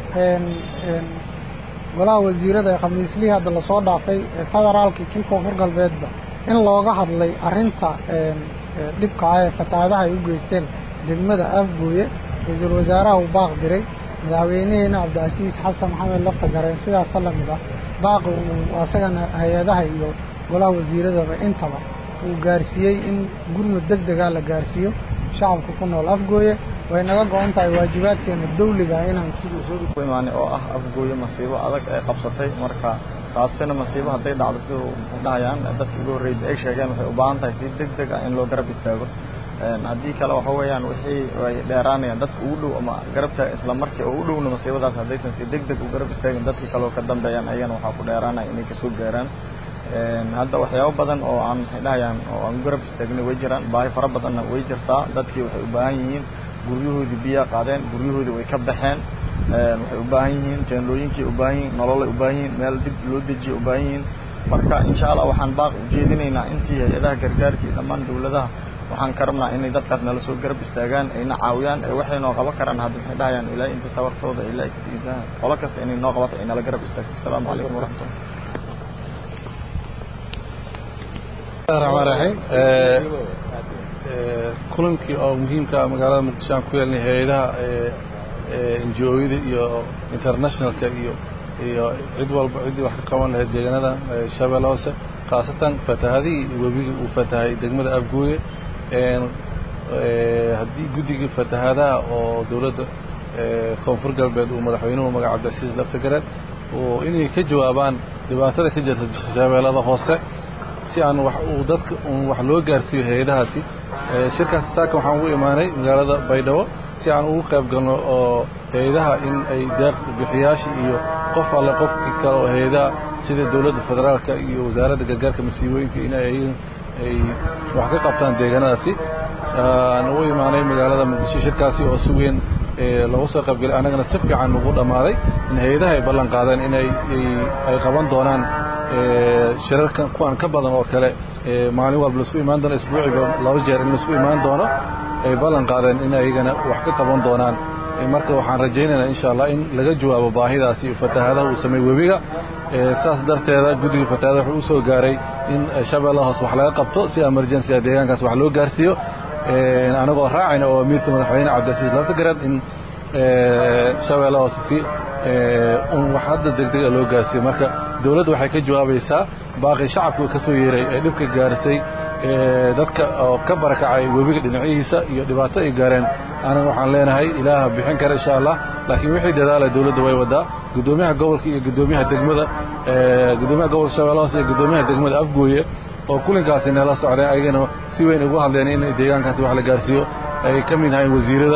L: golaha wasiirada ee khamiislihii hadda lasoo dhaafay ee federaalka kii koonfur galbeedba in looga hadlay arrinta dhibka ah ee fatahaadaha ay u geysteen degmada afgooye ra-iisul wasaaraha uu baaq diray madaxweynaheena cabdicasiis xasan maxamed lafta gareen sidaasa la mid ah baaqi uu asagana hay-adaha iyo golaha wasiiradaba intaba uu gaarsiiyey in gurmud deg degaa la gaarsiiyo shacabka ku nool afgooye way naga go-an tahay waajibaadkeena dawliga inaan
M: ku imaanay oo ah afgooye masiibo adag ay qabsatay marka taasina masiibo hadday dhacdo sida maxay dhahayaan dadka ugu horreeyay ay sheegeen waxay u baahan tahay si deg deg ah in loo garab istaago haddii kale waxa weeyaan wixii ay dheeraanayaan dadka ugu dhow ama garabta isla markii oo u dhowna masiibadaas haddaysan si deg deg u garab istaagin dadkii kale oo ka dambeeyaan ayagana waxaa ku dheeraanaya inay kasoo gaaraan hadda waxyaabo badan oo aan maxay dhahayaan oo aan garab istaagnay way jiraan baahi fara badanna way jirtaa dadkii waxay u baahan yihiin guryahoodii biyaa qaadeen guryahoodii way ka baxeen waxay u baahan yihiin teendhooyinkii u baahan yihiin nololay u baahan yihiin meel dib loo dejiya u baahan yihiin marka insha allah waxaan baaq ujeedinaynaa intii hay-adaha gargaarka iyo dhammaan dawladaha waxaan ka rabnaa inay dadkaas nala soo garab istaagaan ayna caawiyaan ee waxay noo qaban karaan hadda maxay dhahayaan ilaa inta tabartooda ilaa igsiidaha qolo kasta inay noo qabato ay nala garab istaagto asalaamu calaykum waraxmatullah
N: raxmaan raxiim kulankii oo muhiimka ah magaalada muqdisho aan ku yeelnay hay-adaha ngo-yada iyo internationalka iyo iyo cid walba ciddii wax ka qaban lahayd deegaanada shabeelle hoose khaasatan fatahadihii webigii uu fatahay degmada afgooye haddii guddigii fatahaadaha oo dowladda koonfur galbeed uu madaxweynuhu magaca cabdilcasiis laftigareed oo inay ka jawaabaan dhibaatada ka jirta shabeellada hoose si aan wax uu dadka un wax loo gaarsiiyo hay-adahaasi shirkaas saaka waxaan ugu imaanay magaalada baydhabo si aan ugu qayb galno oo hay-adaha in ay deeq bixiyaasha iyo qof alle qofkii kale oo hay-adaha sida dowladda federaalka iyo wasaaradda gargaarka masiibooyinka in ay ay wax ka qabtaan deegaanadaasi aan u imaanay magaalada muqdisho shirkaasi oo si weyn loogu soo qaybgalay annagana si fiican ugu dhammaaday in hay-adaha ay ballan qaadeen in ay ay qaban doonaan shirarkan kuwan ka badan oo kale maalin walba laisku imaan doono isbuuciba laba jeer in laisku imaan doono ay ballan qaadeen in ayagana wax ka qaban doonaan marka waxaan rajaynaynaa insha allah in laga jawaabo baahidaasi fatahaadaha uu sameey webiga saas darteeda guddiga fatahaada wuxuu u soo gaaray in shabeella hoos wax laga qabto si emergency a deegaankaas wax loo gaarsiiyo anagoo raacayna oo amiirka madaxweyne cabdilcasiis laftagarad in shabeella hoos si un wax hadda degdega loo gaarsiiyo marka dowladda waxay ka jawaabaysaa baaqi shacabku ka soo yeeray ee dhibka gaarisay dadka oo ka barakacay webiga dhinacihiisa iyo dhibaato ay gaareen aniga waxaan leenahay ilaaha bixin kara insha allah laakiin wixii dadaala dowladda way wadaa guddoomiyaha gobolka iyo guddoomiyaha degmada guddoomiyaha gobolka shabeelle hoose iyo guddoomiyaha degmada afgooye oo kulinkaasi nala socdeen ayagana si weyn ugu hadleen in deegaankaasi wax la gaarsiiyo ay ka mid ahayn wasiirada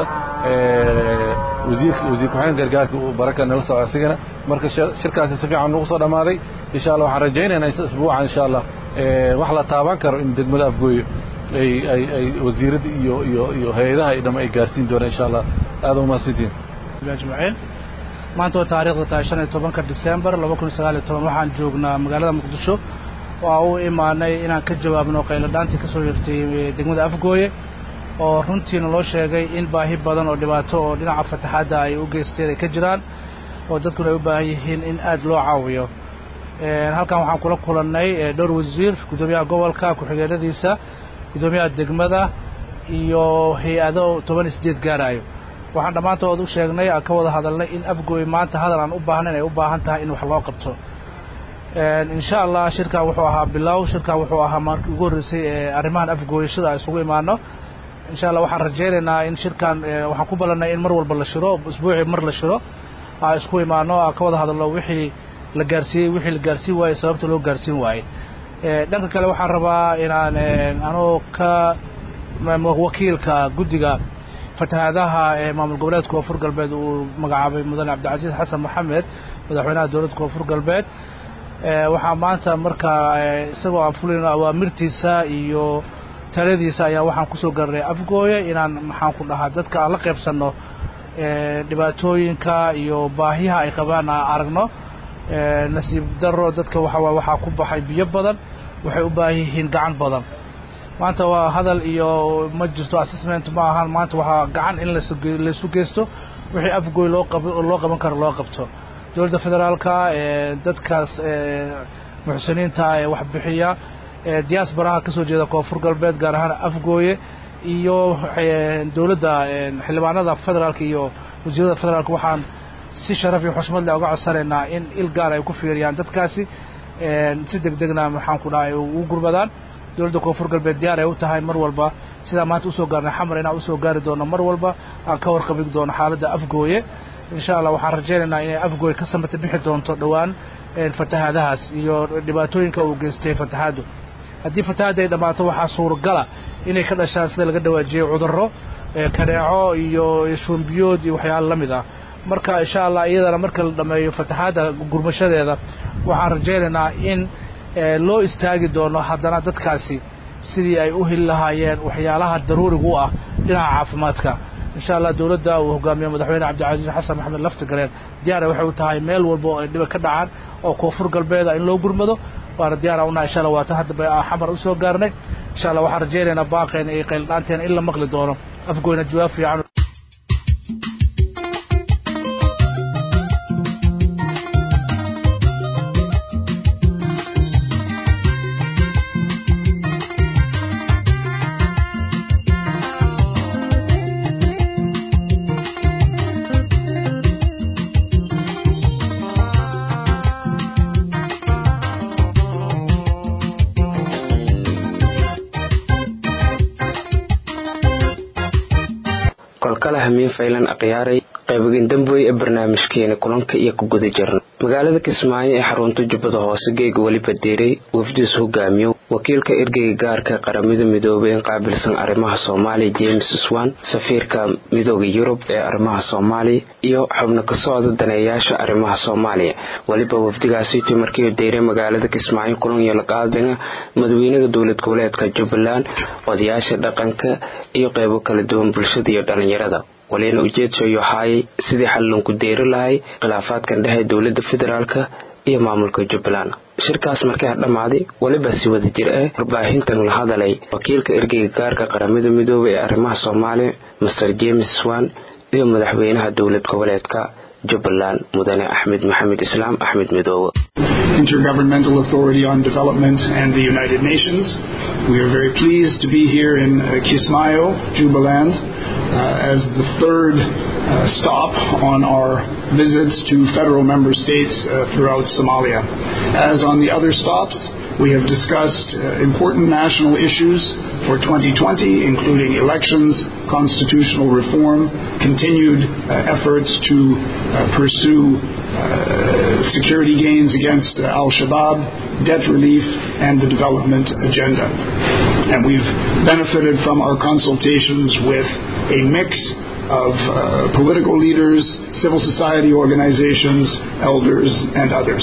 N: wasiirka wasiir ku-xigeenka gargaarka uu baraka nala soco asigana marka shirkaasi si fiican nagu soo dhammaaday insha allah waxaan rajaynaynaa isbuucan insha allah wax la taaban karo in degmada afgooye ay ay ay wasiiradda iyo iyo iyo hay-adaha ay dham ay gaarsiin doonaan insha allah aada umahadsantiin
O: ajmaciin maanta waa taariikhda tahay shan iyo tobanka disembar laba kun sagaal iyo toban waxaan joognaa magaalada muqdisho waa u imaanay inaan ka jawaabno qayladhaantii ka soo hirtay degmada afgooye oo runtiina loo sheegay in baahi badan oo dhibaato oo dhinaca fataxaadda ay u geysteen ay ka jiraan oo dadkuna ay u baahan yihiin in aad loo caawiyo halkan waxaan kula kulannay dhowr wasiir guddoomiyaha gobolka ku-xigeenadiisa guddoomiyaha degmada iyo hay-ado toban iyo sideed gaarayo waxaan dhammaantood u sheegnay aan ka wada hadalnay in afgooy maanta hadal aan u baahnayn ay u baahan tahay in wax loo qabto insha allah shirkan wuxuu ahaa bilow shirkan wuxuu ahaa markii ugu horreysay ee arrimahan afgooyashada aan isugu imaano insha allah waxaan rajaynaynaa in shirkan waxaan ku ballannay in mar walba la shiro isbuucii mar la shiro aan isku imaano aan ka wada hadalno wixii la gaarsiiyey wixii la gaarsiin waayey sababta loo gaarsiin waayey dhanka kale waxaan rabaa inaan anoo ka wakiilka guddiga fatahaadaha ee maamul goboleedka koonfur galbeed uu magacaabay mudane cabdicasiis xasan maxamed madaxweynaha dowladda koonfur galbeed waxaa maanta markaa isagoo aan fulin awaamirtiisa iyo taladiisa ayaa waxaan kusoo gaarnay afgooye inaan maxaan ku dhahaa dadka aan la qaybsanno dhibaatooyinka iyo baahiyaha ay qabaan aan aragno nasiib daro dadka waxaa waxaa ku baxay biyo badan waxay u baahan yihiin gacan badan maanta waa hadal iyo ma jirto assessment ma ahan maanta waxaa gacan in laysu geysto wixii afgooy loo loo qaban karo loo qabto dowladda federaalka dadkaas muxsiniinta ee wax bixiya diaasbaraha ka soo jeeda koonfur galbeed gaar ahaan afgooye iyo dowladda xildhibaanada federaalka iyo wasiirada federaalka waxaan si sharaf iyo xushmad leh uga codsanaynaa in il gaar ay ku fiiriyaan dadkaasi si deg degna maxaan ku dhahay ugu gurmadaan dowladda koonfur galbeed diyaar ay u tahay mar walba sidaa maanta usoo gaarnay xamar inaan usoo gaari doono mar walba aan ka warqabin doono xaaladda afgooye insha allah waxaan rajaynaynaa inay afgooye ka samata bixi doonto dhowaan fatahaadahaas iyo dhibaatooyinka uu geystay fatahaaddu haddii fatahaadda ay dhammaato waxaa suuragala inay ka dhashaan sida laga dhawaajiyey cudurro kaneeco iyo shuumbiyood iyo waxyaala la mid ah marka insha allah iyadana marka la dhammeeyo fatahaadda gurmashadeeda waxaan rajaynaynaa in loo istaagi doono haddana dadkaasi sidii ay u heli lahaayeen waxyaalaha daruuriga u ah dhinaca caafimaadka insha allah dowladda uu hogaamiye madaxweyne cabdicasiis xasan maxamed laftigareen diyaara waxay u tahay meel walba oo ay dhiba ka dhacaan oo koonfur galbeeda in loo gurmado waana diyaara unaha insha allah waata hadda xamar u soo gaarnay insha allah waxaan rajaynaynaa baaqeena iyo qayldhaanteena in la maqli doono afgoyna jawaab fiican
H: kolkale hamiin faylan akhyaaray qaybogin damboy ee barnaamijkeena kulanka iyo ku guda jirna
A: magaalada kismaayo ee xarunta jubbada hoose geega weliba diiray wafdiis hogaamiyo wakiilka ergeyga gaarka qaramada midoobay in qaabilsan arrimaha soomaaliya james swan safiirka midooda yurub ee arrimaha soomaaliya iyo xubno ka socda daneeyaasha arrimaha soomaaliya weliba wafdigaasitii markii diiray magaalada kismaayo kulan iyo laqaadanga madaxweynaha dowlad goboleedka jubbaland odayaasha dhaqanka iyo qeybo kala duwan bulshada iyo dhalinyarada walina ujeedsayo haayay sidii xallunku deeri lahay khilaafaadkan dhexe dowlada federaalk iyo maamulka jubbaland shirkaas markii ha dhammaaday weliba si wada jir ah warbaahintan la hadalay wakiilka ergeyga gaarka qaramada midoobay ee arrimaha soomaaliya master james swan iyo madaxweynaha dowlad goboleedka jubbaland mudane axmed maxamed islaam axmed midoobe
P: Intergovernmental Authority on Development and the United Nations. We are very pleased to be here in uh, Kismayo, Jubaland, uh, as the third uh, stop on our visits to federal member states uh, throughout Somalia. As on the other stops, we have discussed uh, important national issues for 2020, including elections, constitutional reform, continued uh, efforts to uh, pursue security gains against Al Shabaab, debt relief, and the development agenda. And we've benefited from our consultations with a mix of uh, political leaders, civil society organizations, elders, and others.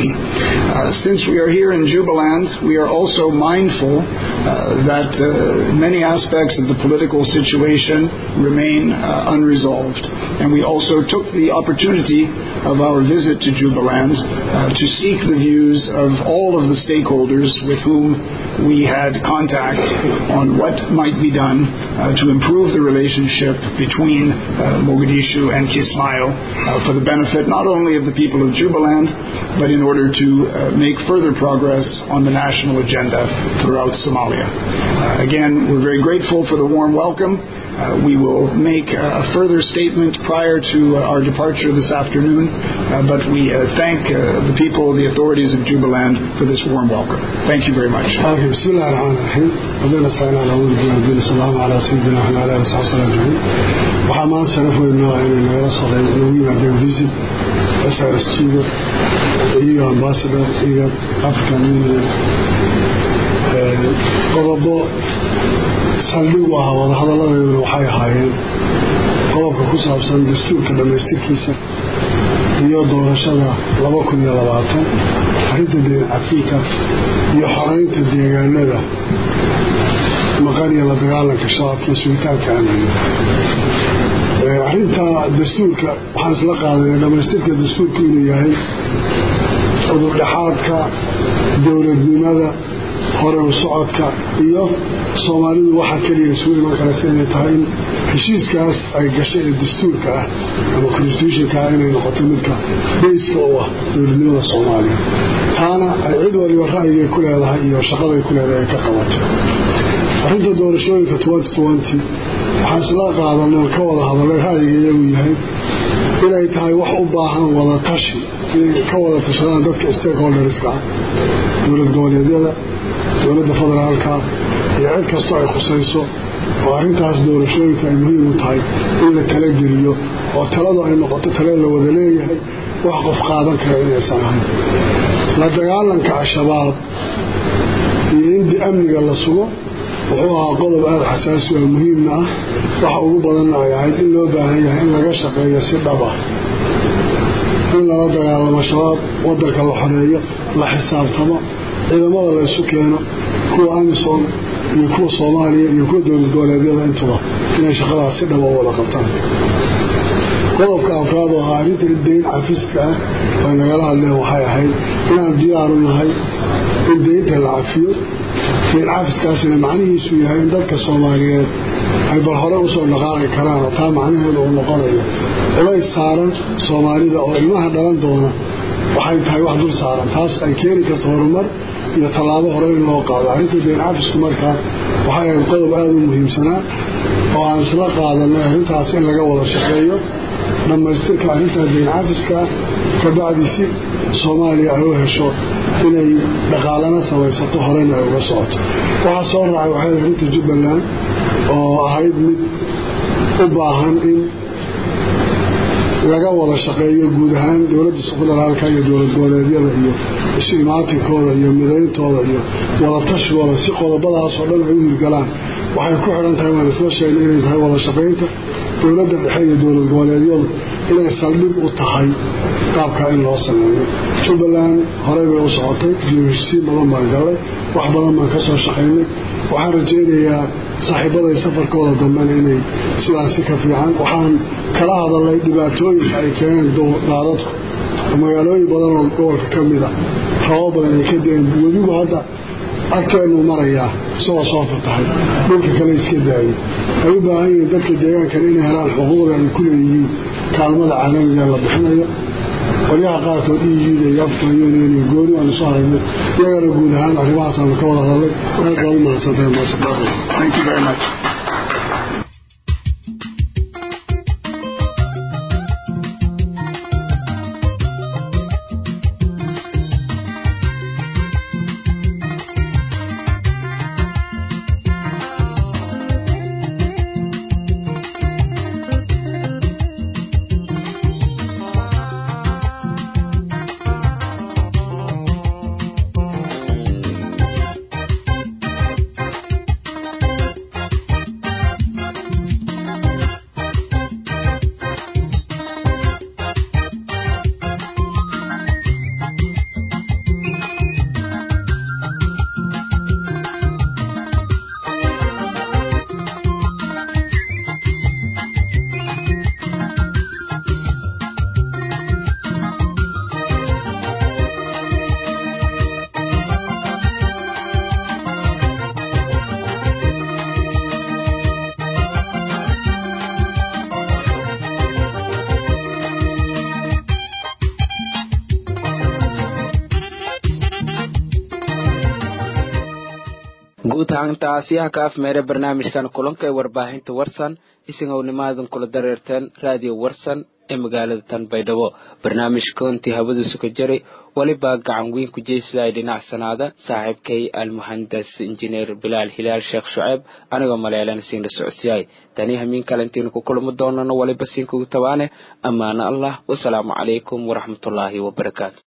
P: Uh, since we are here in Jubaland, we are also mindful uh, that many aspects of the political situation remain unresolved. And we also took the opportunity of our visit to Jubaland to seek the views of all of the stakeholders with whom we had contact on what might be done to improve the relationship between uh, Mogadishu and Kismayo uh, for the benefit not only of the people of Jubaland, but in order to uh, make further progress on the national agenda throughout Somalia. again, we're very grateful for the warm welcome. we will make a further statement prior to our departure this afternoon, but we thank the people, the authorities of Jubaland for this warm welcome. Thank you very much.
Q: بسم الله الرحمن الرحيم ربنا سبحانه على أول الدين السلام على سيدنا وعلى آله وصحبه وسلم أجمعين waxaa maanta sharaf weyn noo inay nagala socdeen nagu yimaadeen visit srs chigo iyo ambassador iyo african union qodobo saldhig u ahaa wadahadalladeeduna waxay ahaayeen qodobka ku saabsan dastuurka dhammaystirkiisa iyo doorashada laba kun iyo labaatan arrinta deen cafiinka iyo xoreynta deegaanada maqan iyo la dagaalanka shabaabka iyo sugitaanka amniga arrinta dastuurka waxaan isla qaadanay dhammaystirka dastuurka inuu yahay cudurdhexaadka dowladnimada hore u socodka iyo soomaalidu waxaa keliya isugu iman karaysa inay tahay in heshiiskaas ay gashay ee dastuurka ah ama constitutionka ah inay noqoto midka bayska u ah dowladnimada soomaaliya taana ay cid waliba ra'yigay ku leedahay iyo shaqaday ku leedahay ay ka qabato arrinta doorashooyinka waxaan isla qaadanay ka wada hadalay ra'yiga iyagu yahay inay tahay wax u baahan wada tashi inay ka wada tashadaan dadka stakeholderska ah dowlad goboleedyada dowladda federaalka iyo cid kastoo ay khusayso oo arrintaas doorashooyinka ay muhiim u tahay in la tala geliyo oo taladu ay noqoto tale la wada leeyahay wax qof qaadan kara inaysan ahayn la dagaalanka al-shabaab iyo in amniga la sugo wuxuu ahaa qodob aada xasaasi oo muhiimna ah waxa ugu badanna ay ahayd in loo baahan yahay in laga shaqeeyo si dhab ah in lala dagaalamo shabaab wadanka la xoreeyo la xisaabtamo ciidamada la isu keeno kuwa amisom iyo kuwa soomaaliya iyo kuwa dowlad goboleedyada intuba inay shaqadaas si dhaba u wada qabtaan qodobka afraad oo ahaa arrinta dayn cafiska ah ay nagala hadleen waxay ahayd inaan diyaaru nahay in daynta la cafiyo dayn cafiskaasina macnihiisu yahay in dadka soomaaliyeed ay bal hore usoo dhaqaaqi karaan oo taa macnaheedu uu noqonayo culays saaran soomaalida oo ilmaha dhalan doona waxay tahay wax dul saaran taas ay keeni karto horumar iyo tallaabo hore in loo qaado arrinta dayn cafisku markaa waxay ahayd qodob aada u muhiimsanaa oo aan isla qaadanay arrintaas in laga wada shaqeeyo dhammaystirka arrintaa dayn cafiska kabacdi si soomaaliya ay u hesho inay dhaqaalana samaysato horena ay uga socoto waxaa soo raacay waxay arrinta jubbaland oo ahayd mid u baahan in laga wada shaqeeyo guud ahaan dowladda federaalka iyo dowlad goboleedyada iyo ishimaatinkooda iyo midayntooda iyo wadatashigooda si qodobadaasoo dhan ay u hirgalaan waxay ku xidhan tahay waan isla sheegnay inay tahay wada shaqaynta dowladda dhexe iyo dowlad goboleedyadu inay saldhig u tahay qaabkaa in loo sameeyo jubbaland horey bay u socotay heshiisiin badan baan gallay wax badan baan ka soo shaqaynay waxaan rajaynayaa saaxiibaday safarkooda dambena inay sidaasi ka fiican waxaan kala hadalnay dhibaatooyinka ay keeneen daadadku magaalooyin badan oo gobolka ka mid a rabo badan ay ka deen weligu hadda agteenu marayaa isagoo soo fatahay dhulka kale iska daayay ay u baahan yihiin dadka deegaankan inay helaan xuquuqda ay ku leeyihiin kaalmada caalamiga la bixinayo qolyaha qaarkood euda iyo african union iyo gooni aanu soo aragnay iyagana guud ahaan arrimahaasanu ka wada hadalnay aad baad u mahadsantahay
P: Thank you very much.
A: guud ahaantaasiyaha ka afmeera barnaamijkan kulanka ee warbaahinta warsan isagownimadan kula dareerteen raadiyo warsan ee magaalada tan baydhabo barnaamijkoontii hawadiisu ka jaray welibaa gacan weyn ku jeysadaay dhinacsanaada saaxiibkay almuhandas injineer bilaal hilaal sheekh shuceeb anigoo maleelan siinla socodsiyaay tani hamiin kalantiinu ku kulmi doonano weliba siinkugu tabaane ammaano allah wasalaamu calaykum waraxmatullaahi wabarakaatu